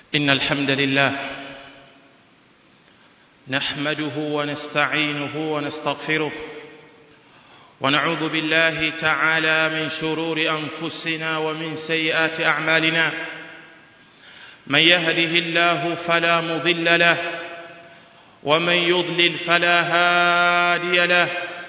إن الحمد لله نحمده ونستعينه ونستغفره ونعوذ بالله تعالى من شرور أنفسنا ومن سيئات أعمالنا من يهده الله فلا مضل له ومن يضلل فلا هادي له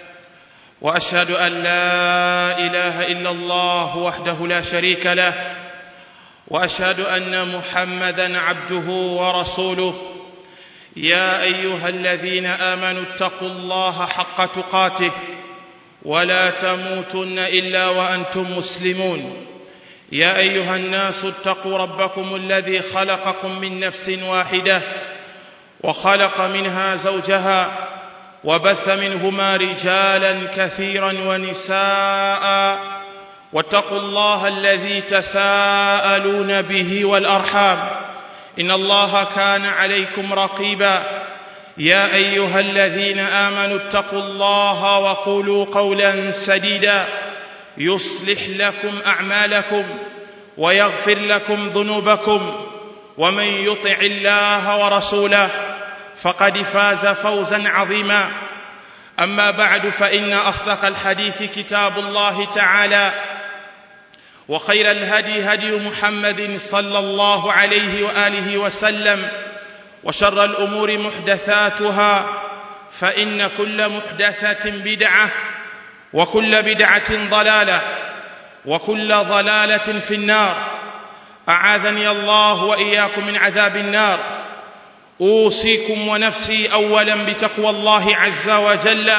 وأشهد أن لا إله إلا الله وحده لا شريك له واشهد ان محمدا عبده ورسوله يا ايها الذين امنوا اتقوا الله حق تقاته ولا تموتن الا وانتم مسلمون يا ايها الناس اتقوا ربكم الذي خلقكم من نفس واحده وخلق منها زوجها وبث منهما رجالا كثيرا ونساء واتقوا الله الذي تساءلون به والأرحام إن الله كان عليكم رقيبا يا أيها الذين آمنوا اتقوا الله وقولوا قولا سديدا يصلح لكم أعمالكم ويغفر لكم ذنوبكم ومن يطع الله ورسوله فقد فاز فوزا عظيما أما بعد فإن أصدق الحديث كتاب الله تعالى وخير الهدي هدي محمد صلى الله عليه وآله وسلم وشر الأمور محدثاتها فإن كل محدثة بدعة وكل بدعة ضلالة وكل ضلالة في النار أعاذني الله وإياكم من عذاب النار أوصيكم ونفسي أولا بتقوى الله عز وجل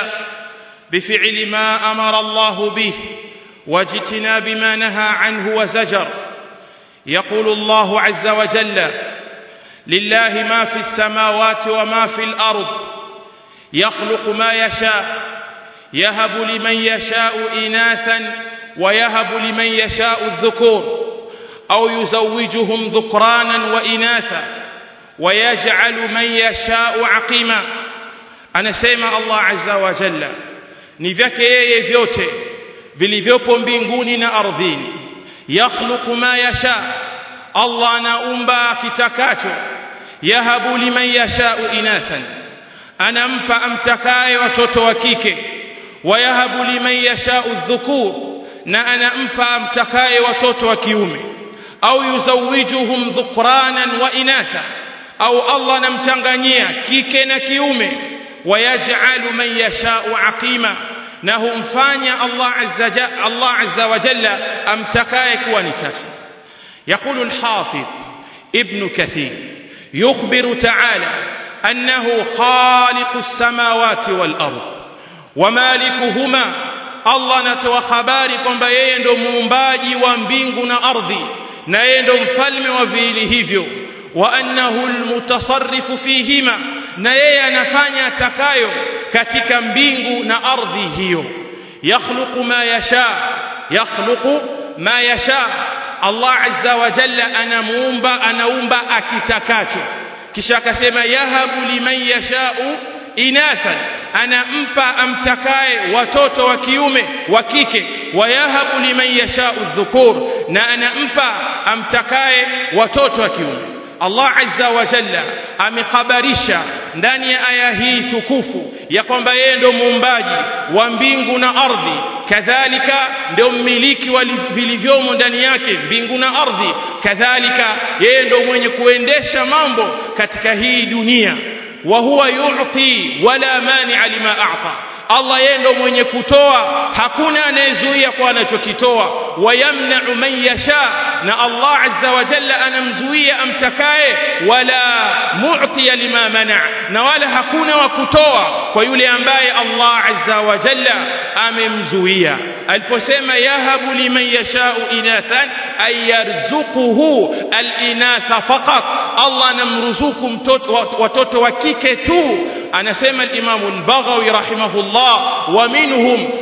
بفعل ما أمر الله به واجتناب ما نهى عنه وزجر يقول الله عز وجل لله ما في السماوات وما في الأرض يخلق ما يشاء يهب لمن يشاء إناثا ويهب لمن يشاء الذكور أو يزوجهم ذكرانا وإناثا ويجعل من يشاء عقيما anasema Allah azza wa jalla ni vyake yeye vyote vilivyopo mbinguni na ardhini yakhluqu ma yasha Allah anaumba kitakacho yahabu liman yashau inathan anampa amtakaye watoto wa kike wayahabu liman yashau dhukur na anampa amtakaye watoto wa kiume au yuzawijuhum dhukranan wa inatha au Allah anamchanganyia kike na kiume wayaj'alu man yashau aqima na humfanya Allah azza Allah azza wa jalla amtakaye kuwa ni tasa يقول الحافظ ابن كثير يخبر تعالى أنه خالق السماوات والأرض ومالكهما الله نتوى خباري kwamba yeye ndo muumbaji wa mbingu na ardhi na yeye ndo mfalme wa viili hivyo wa annahu almutasarrifu fihima na yeye anafanya atakayo katika mbingu na ardhi hiyo yakhluqu ma yasha yakhluqu ma yasha Allah azza wa jalla anamuumba anaumba akitakacho kisha akasema yahabu liman yashau inathan anampa amtakaye watoto wa kiume wa kike wayahabu liman yashau dhukur na anampa amtakaye watoto wa kiume Allah azza wa jalla amekhabarisha ndani ya aya hii tukufu ya kwamba yeye ndo muumbaji wa mbingu na ardhi kadhalika ndio mmiliki wa vilivyomo ndani yake mbingu na ardhi kadhalika yeye ndo mwenye kuendesha mambo katika hii dunia wa huwa yu'ti wala mani'a lima a'ta Allah yeye ndo mwenye kutoa hakuna anayezuia kwa anachokitoa wayamna'u man yasha na Allah azza wa jalla anamzuia amtakaye wala mu'tiya lima mana' na wala hakuna wa kutoa kwa yule ambaye Allah azza wa jalla amemzuia aliposema yahabu liman yasha'u inathan ay yarzuquhu al-inatha faqat Allah anamruzuku mtoto watoto wa kike tu anasema al-Imam al-Baghawi rahimahullah wa minhum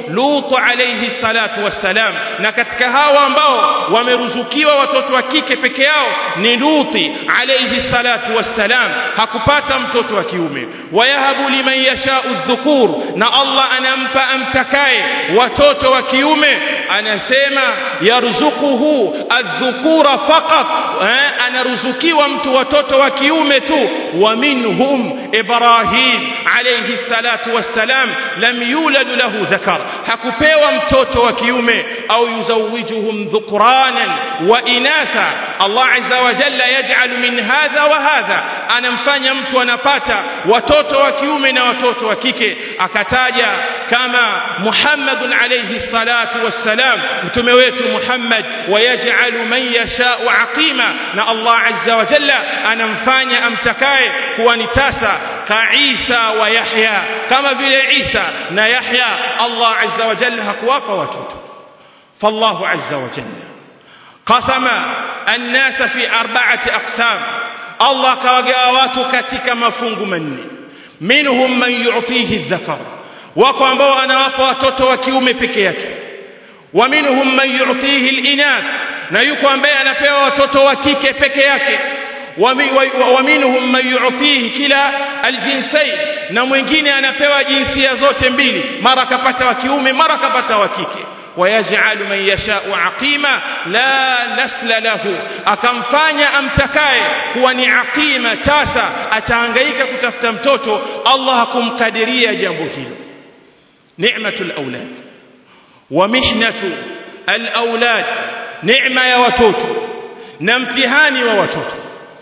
Lut alayhi salatu wassalam na katika hawa ambao wameruzukiwa watoto wa kike peke yao ni Luti alayhi salatu wassalam hakupata mtoto wa kiume wayahabu liman yashau dhukur na Allah anampa amtakaye watoto wa kiume anasema yarzuquhu adhukura faqat eh, anaruzukiwa mtu watoto wa kiume tu wa minhum Ibrahim alayhi salatu wassalam lam yulad lahu dhakar hakupewa mtoto wa kiume au yuzawijuhum dhukranan wa inatha Allah azza wa jalla yaj'al min hadha wa hadha anamfanya mtu anapata watoto wa kiume na watoto wa kike akataja kama Muhammad alayhi salatu wassalam mtume wetu Muhammad wayaj'alu man yasha'u aqima na Allah azza wa jalla anamfanya amtakaye kuwa ni tasa ka Isa wa Yahya kama vile Isa na Yahya Allah azza wa jalla hakuwapa watoto فالله عز وجل قسم الناس في أربعة أقسام الله كوغاوات كتك مفungu manne منهم من يعطيه الذكر wako ambao anawapa watoto wa kiume peke yake wa minhum man yu'tihi al-inath na yuko ambaye anapewa watoto wa kike peke yake wa minhum man yu'tihi kila al-jinsayn na mwingine anapewa jinsia zote mbili mara kapata wa kiume mara kapata wa kike ويجعل من يشاء عقيما لا نسل له akamfanya amtakaye kuwa ni aqima tasa atahangaika kutafuta mtoto Allah hakumkadiria jambo hilo ni'matul aulad wa mihnatu al-aulad neema ya watoto na mtihani wa watoto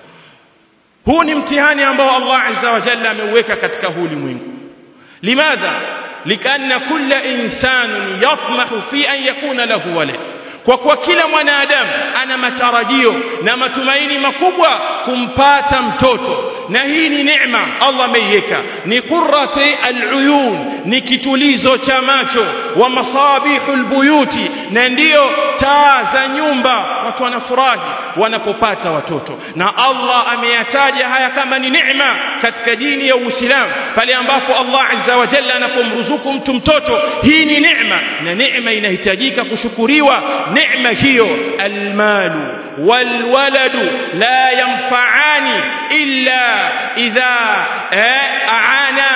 huu ni mtihani ambao Allah azza wa jalla ameuweka katika huu ulimwengu limadha لكأن كل إنسان يطمح في أن يكون له ولد kwa kuwa kila mwanadamu ana matarajio na matumaini makubwa kumpata mtoto na hii ni neema Allah ameiweka ni qurrati aluyun ni kitulizo cha macho wa masabihul buyuti na ndiyo taa za nyumba watu wanafurahi wanapopata watoto na Allah ameyataja haya kama ni neema katika dini ya Uislamu pale ambapo Allah azza wa jalla anapomruzuku mtu mtoto hii ni neema na neema inahitajika kushukuriwa neema hiyo almalu walwaladu la yanfa'ani illa idha aana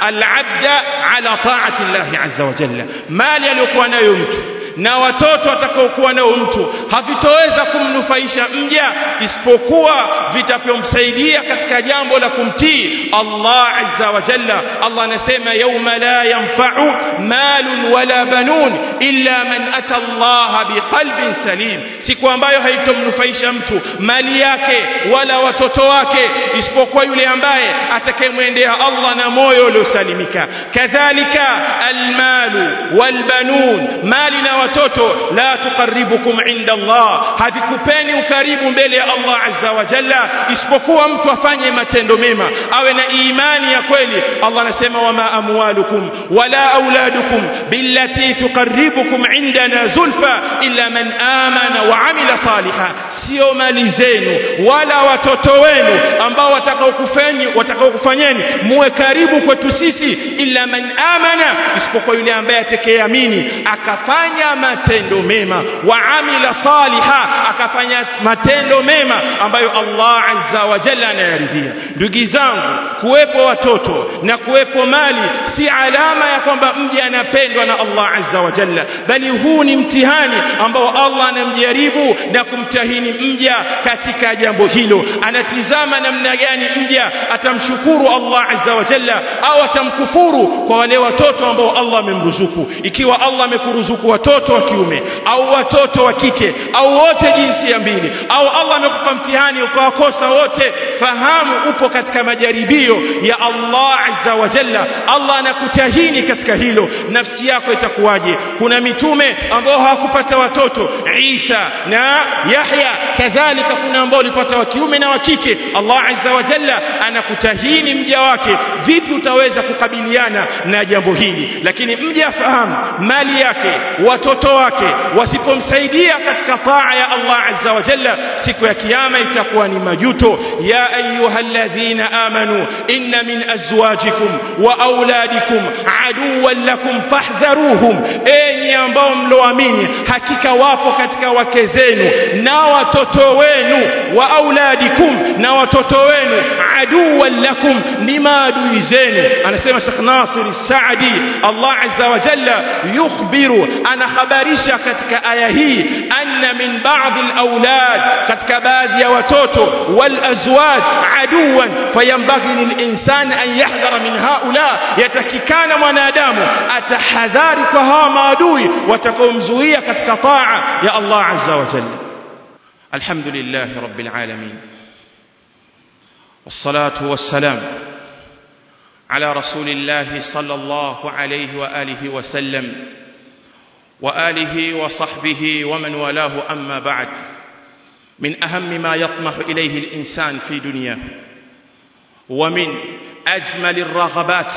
alabda ala ta'ati Allah azza wa jalla mali aliyokuwa nayo mtu na watoto atakaokuwa nao mtu havitoweza kumnufaisha mja isipokuwa vitapomsaidia katika jambo la kumtii Allah azza wa jalla Allah anasema yauma la yanfa'u malun wala banun illa man ata Allah biqalbin salim siku ambayo haitomnufaisha mtu mali yake wala watoto wake isipokuwa yule ambaye atakayemwendea Allah na moyo uliosalimika kadhalika almalu walbanun mali na watoto la tuqarribukum inda Allah havikupeni ukaribu mbele ya Allah azza wa jalla isipokuwa mtu afanye matendo mema awe na imani ya kweli Allah anasema wama amwalukum wala auladukum billati tuqarribukum indana zulfa illa man amana wa amila saliha sio mali zenu wala watoto wenu ambao watakaokufanyeni watakaokufanyeni muwe karibu kwetu sisi illa man amana isipokuwa yule ambaye atakayeamini akafanya matendo mema wa amila saliha akafanya matendo mema ambayo Allah azza wa jalla anayaridhia ndugu zangu kuwepo watoto na kuwepo mali si alama ya kwamba mja anapendwa na Allah azza wa jalla bali huu ni mtihani ambao Allah anamjaribu na kumtahini mja katika jambo hilo anatizama namna gani mja atamshukuru Allah azza wa jalla au atamkufuru kwa wale watoto ambao Allah amemruzuku ikiwa Allah amekuruzuku watoto wa kiume au watoto wa kike au wote jinsia mbili au Allah amekupa mtihani ukawakosa wote fahamu upo katika majaribio ya Allah azza wa jalla Allah anakutahini katika hilo nafsi yako itakuwaje kuna mitume ambao hawakupata watoto Isa na Yahya kadhalika kuna ambao walipata wa kiume na wa kike Allah azza wa jalla anakutahini mja wake vipi utaweza kukabiliana na jambo hili lakini mja afahamu mali yake watoto wake wasipomsaidia katika taa ya Allah azza wa jalla siku ya kiyama itakuwa ni majuto ya ayyuhalladhina amanu inna min azwajikum wa auladikum aduwan lakum fahdharuhum enyi ambao mloamini hakika wapo katika wake zenu na watoto wenu wa auladikum na watoto wenu aduwan lakum ni maadui zenu anasema Sheikh Nasir Saadi Allah azza wa jalla yukhbiru anahabarisha katika aya hii anna min ba'd al-awlad katika baadhi ya watoto wal azwaj aduwan fayambaghi lil-insan an yahdhara min haula yatakikana mwanadamu atahadhari kwa hawa maadui watakaomzuia katika taa ya Allah azza wa jalla alhamdulillah rabbil alamin والصلاة والسلام على رسول الله صلى الله عليه وآله وسلم وآله وصحبه ومن والاه أما بعد من أهم ما يطمح إليه الإنسان في دنياه ومن أجمل الرغبات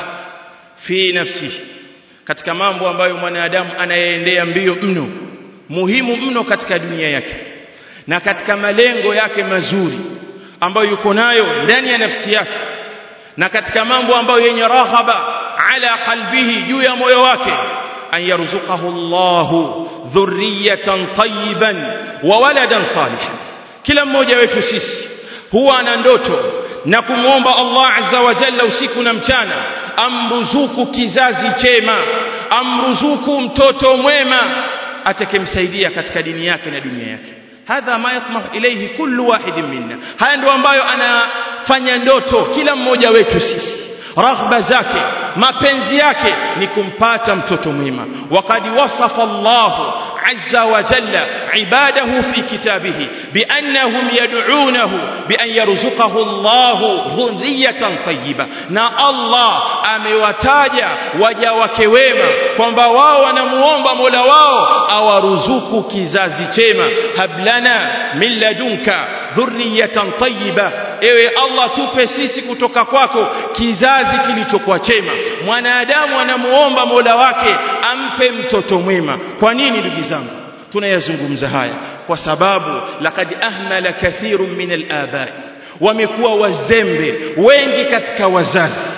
في نفسه katika mambo ambayo mwanadamu anayeendea mbio mno muhimu mno katika dunia yake na katika malengo yake mazuri ambayo yuko nayo ndani ya nafsi yake na katika mambo ambayo yenye raghaba ala qalbihi juu ya moyo wake an yarzuqahu Allahu dhurriyatan tayyiban wa waladan salihan kila mmoja wetu sisi huwa ana ndoto na kumwomba Allah azza wa jalla usiku na mchana amruzuku kizazi chema amruzuku mtoto mwema atakemsaidia katika dini yake na dunia yake hadha ma yatmah ilayhi kullu wahidin minna haya ndio ambayo anafanya ndoto kila mmoja wetu sisi raghba zake mapenzi yake ni kumpata mtoto mwema waqad wasafa Allah azza wa jalla ibadahu fi kitabihi biannahum yad'unahu bi an yarzuqahu Allah dhurriyatan tayyiba na Allah amewataja waja wake wema kwamba wao wanamuomba Mola wao awaruzuku kizazi chema hablana min ladunka dhurriyatan tayyiba ewe Allah tupe sisi kutoka kwako kizazi kilichokuwa chema mwanadamu anamuomba Mola wake ampe mtoto mwema kwa nini ndugu zangu tunayazungumza haya kwa sababu laqad ahmala kathirun min al-abai wamekuwa wazembe wengi katika wazazi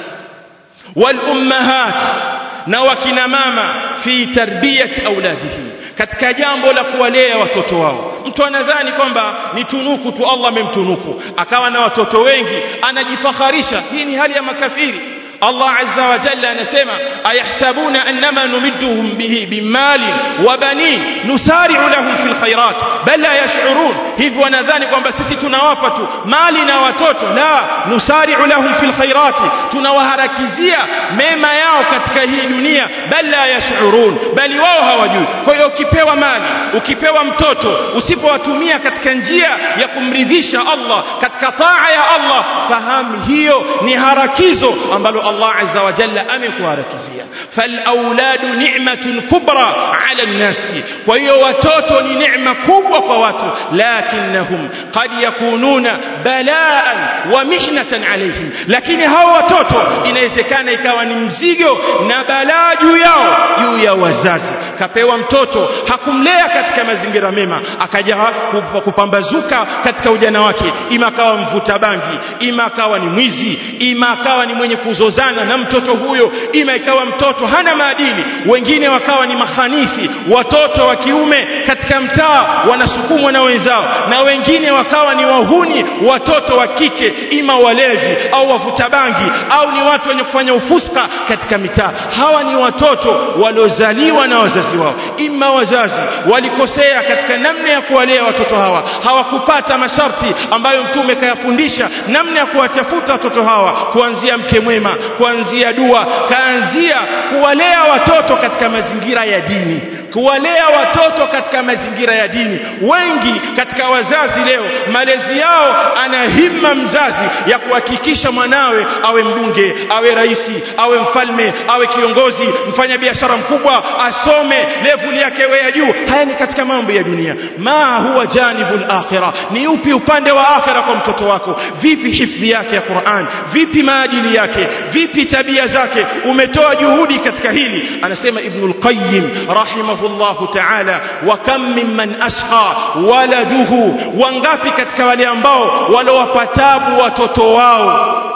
wal ummahat na wakina mama fi tarbiyati auladihim katika jambo la kuwalea watoto wao mtu anadhani kwamba ni tunuku tu Allah amemtunuku akawa na watoto wengi anajifakharisha hii ni hali ya makafiri Allah azza wa jalla anasema ayahsabuna annama numidduhum bihi bimali wa banin nusari'u lahum fil khairat bal la yash'urun hivi wanadhani kwamba sisi tunawapa tu mali na watoto la nusari'u lahum fil khairat tunawaharakizia mema yao katika hii dunia bal la yash'urun bali wao hawajui kwa hiyo ukipewa mali ukipewa mtoto usipowatumia katika njia ya kumridhisha Allah katika taa ya Allah fahamu hiyo ni harakizo ambalo Allah azza wa jalla amekuharakizia fal auladu ni'matun kubra ala an-nasi kwa hiyo watoto ni neema kubwa kwa watu lakinnahum qad yakununa balaan wa mihnatan alayhim lakini hao watoto inawezekana ikawa ni mzigo na balaa juu yao juu ya wazazi kapewa mtoto hakumlea katika mazingira mema akaja kupambazuka katika ujana wake ima akawa mvuta bangi ima akawa ni mwizi ima akawa ni mwenye kuzozana na mtoto huyo ima ikawa mtoto hana maadili wengine wakawa ni mahanithi watoto wa kiume katika mtaa wanasukumwa na wenzao na wengine wakawa ni wahuni watoto wa kike ima walevi au wavuta bangi au ni watu wenye kufanya ufuska katika mitaa hawa ni watoto waliozaliwa na wazazi wao ima wazazi walikosea katika namna ya kuwalea watoto hawa hawakupata masharti ambayo mtume kayafundisha namna ya kuwatafuta watoto hawa kuanzia mke mwema kuanzia dua kaanzia kuwalea watoto katika mazingira ya dini kuwalea watoto katika mazingira ya dini wengi katika wazazi leo malezi yao ana himma mzazi ya kuhakikisha mwanawe awe mbunge awe raisi awe mfalme awe kiongozi mfanya biashara mkubwa asome level yake ya juu haya ni katika mambo ya dunia ma huwa janibul akhirah ni upi upande wa akhira kwa mtoto wako vipi hifdhi yake ya Qur'an vipi maadili yake vipi tabia zake umetoa juhudi katika hili anasema ibnul qayyim rahimahu الله تعالى وكم ممن أشقى ولده wangapi katika wale ambao walowapatabu watoto wao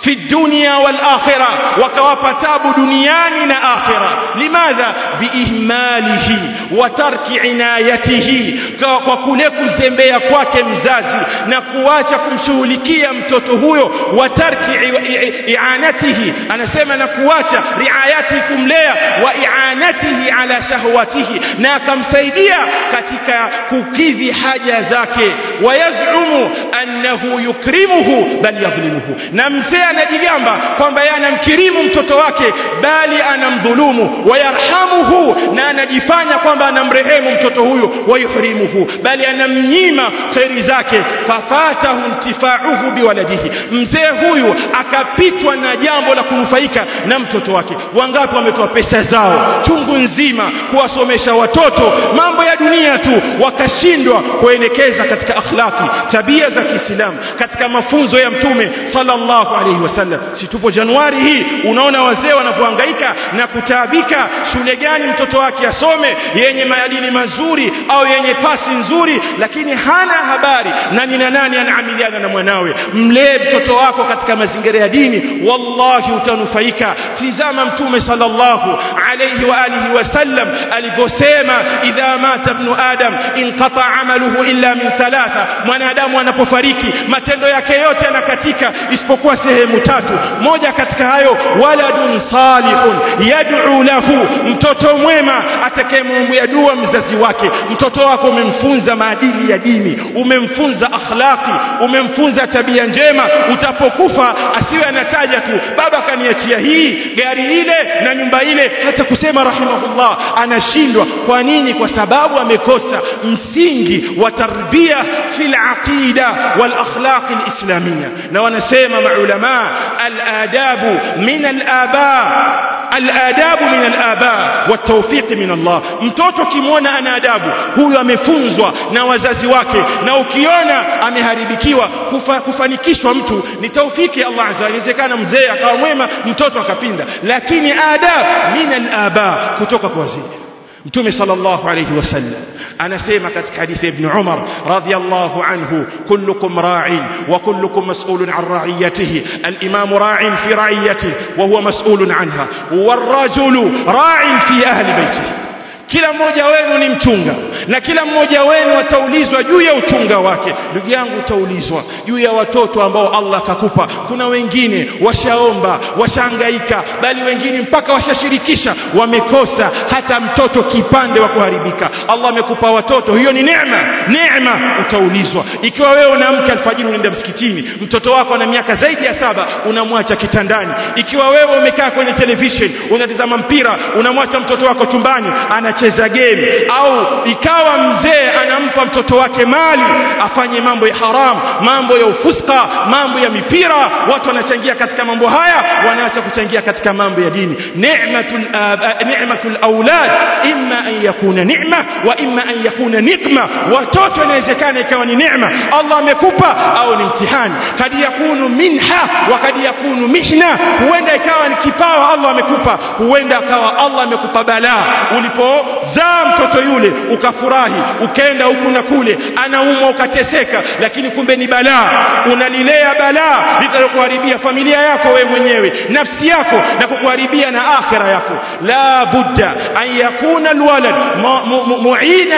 fi dunya wal akhirah wakawapa tabu duniani na akhirah limadha biihmalihi wa tarki inayatihi kwa kule kuzembea kwake mzazi na kuacha kumshughulikia mtoto huyo wa tarki i'anatihi anasema na kuacha riayatihi kumlea wa i'anatihi ala shahwatihi na akamsaidia katika kukidhi haja zake wayazumu annahu yukrimuhu bal yadhlimuhu na mzee anajigamba kwamba yeye anamkirimu mtoto wake bali anamdhulumu wayarhamuhu na anajifanya kwamba anamrehemu mtoto huyo wayuhrimuhu bali anamnyima kheri zake fafatahu intifauhu biwaladihi mzee huyu akapitwa na jambo la kunufaika na mtoto wake wangapi wametoa pesa zao chungu nzima kuwasomesha watoto mambo ya dunia tu wakashindwa kuelekeza katika akhlaki tabia za Kiislamu katika mafunzo ya mtume sallallahu alaihi wasallam si tupo Januari hii unaona wazee wanavyohangaika na kutaabika shule gani mtoto wake asome yenye maadili mazuri au yenye pasi nzuri lakini hana habari na nina nani anaamiliana na mwanawe mlee mtoto wako katika mazingira ya dini wallahi utanufaika tizama mtume sallallahu alayhi wa alihi wasallam alivyosema idha mata ibn adam inqata amaluhu illa min thalatha mwanadamu anapofariki matendo yake yote yanakatika isipokuwa sehemu tatu moja katika hayo waladun salihun yad'u lahu mtoto mwema atakayemwombea dua mzazi wake mtoto wako umemfunza maadili ya dini umemfunza akhlaqi umemfunza tabia njema utapokufa asiwe anataja tu baba kaniachia hii gari ile na nyumba ile hata kusema rahimahullah anashindwa kwa nini kwa sababu amekosa msingi wa tarbia fil aqida wal akhlaq al islamiyya na wanasema maulama al adabu min al aba الآداب من الآباء والتوفيق من الله mtoto kimwona ana adabu huyu amefunzwa na wazazi wake na ukiona ameharibikiwa kufa, kufanikishwa mtu ni taufiki ya Allah azza inawezekana mzee akawa mwema mtoto akapinda lakini adab min al-aba kutoka kwa wazee mtume sallallahu alayhi wasallam anasema katika hadithi ibn Umar radhiyallahu anhu kullukum ra'in wa kullukum mas'ulun an ra'iyatihi al-imam ra'in fi ra'iyatihi wa huwa mas'ulun anha war-rajulu ra'in fi ahli baytihi kila mmoja wenu ni mchunga na kila mmoja wenu ataulizwa juu ya uchunga wake ndugu yangu utaulizwa juu ya watoto ambao Allah akakupa kuna wengine washaomba washahangaika bali wengine mpaka washashirikisha wamekosa hata mtoto kipande wa kuharibika Allah amekupa watoto hiyo ni neema neema utaulizwa ikiwa wewe unaamka alfajiri unaenda msikitini mtoto wako ana miaka zaidi ya saba unamwacha kitandani ikiwa wewe umekaa kwenye television unatazama mpira unamwacha mtoto wako chumbani ana anacheza game au ikawa mzee anampa mtoto wake mali afanye mambo ya haram mambo ya ufuska mambo ya mipira watu wanachangia katika mambo haya wanaacha kuchangia katika mambo ya dini ni'matul ni'matul aulad imma an yakuna ni'ma wa imma an yakuna nikma watoto inawezekana ikawa ni neema Allah amekupa au ni mtihani kadi yakunu minha wa kadi yakunu mihna huenda ikawa ni kipawa Allah amekupa huenda akawa Allah amekupa balaa ulipo zaa mtoto yule ukafurahi ukaenda huku na kule anaumwa ukateseka lakini kumbe ni balaa unalilea balaa litalokuharibia familia yako wewe mwenyewe nafsi yako na kukuharibia na akhira yako la budda an yakuna alwalad mu'ina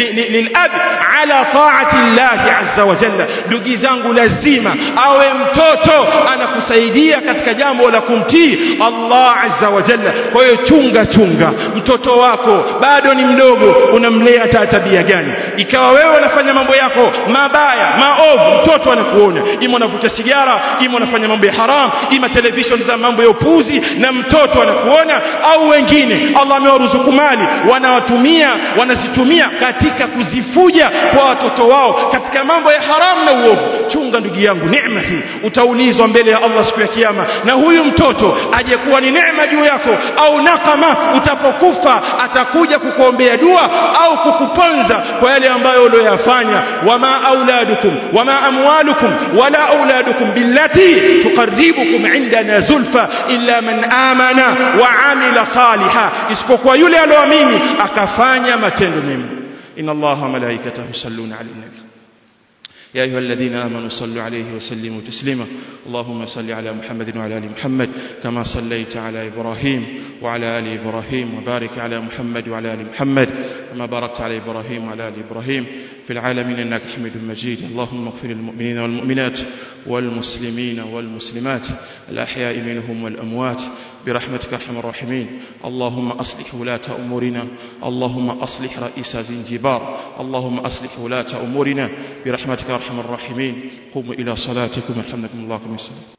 lilab ala ta'ati Allah azza wa jalla ndugu zangu lazima awe mtoto anakusaidia katika jambo la kumtii Allah azza wa jalla kwa hiyo chunga chunga mtoto wako bado ni mdogo unamlea tabia gani ikawa wewe unafanya mambo yako mabaya maovu mtoto anakuona ima unavuta sigara ima unafanya mambo ya haram ima television za mambo ya upuzi na mtoto anakuona au wengine Allah amewaruzuku mali wanawatumia wanazitumia katika kuzifuja kwa watoto wao katika mambo ya haram na uovu chunga ndugu yangu neema hii utaulizwa mbele ya Allah siku ya kiyama na huyu mtoto aje kuwa ni neema juu yako au nakama utapokufa atakuja kukuombea dua au kukuponza kwa yale ambayo uliyofanya wama auladukum wama amwalukum wala auladukum billati tuqarribukum indana zulfa illa man amana wa amila saliha isipokuwa yule aliyoamini akafanya matendo mema inna allaha malaikatahu yusalluna ala nabi يا أيها الذين آمنوا صلوا عليه وسلموا تسليما اللهم صل على محمد وعلى آل محمد كما صليت على إبراهيم وعلى آل إبراهيم وبارك على محمد وعلى آل محمد كما باركت على إبراهيم وعلى آل إبراهيم في العالمين إنك حميد مجيد اللهم اغفر للمؤمنين والمؤمنات والمسلمين والمسلمات الأحياء منهم والأموات برحمتك ارحم الراحمين اللهم أصلح ولاة أمورنا اللهم أصلح رئيس زنجبار اللهم أصلح ولاة أمورنا برحمتك ارحم الراحمين قوموا إلى صلاتكم يرحمكم الله كما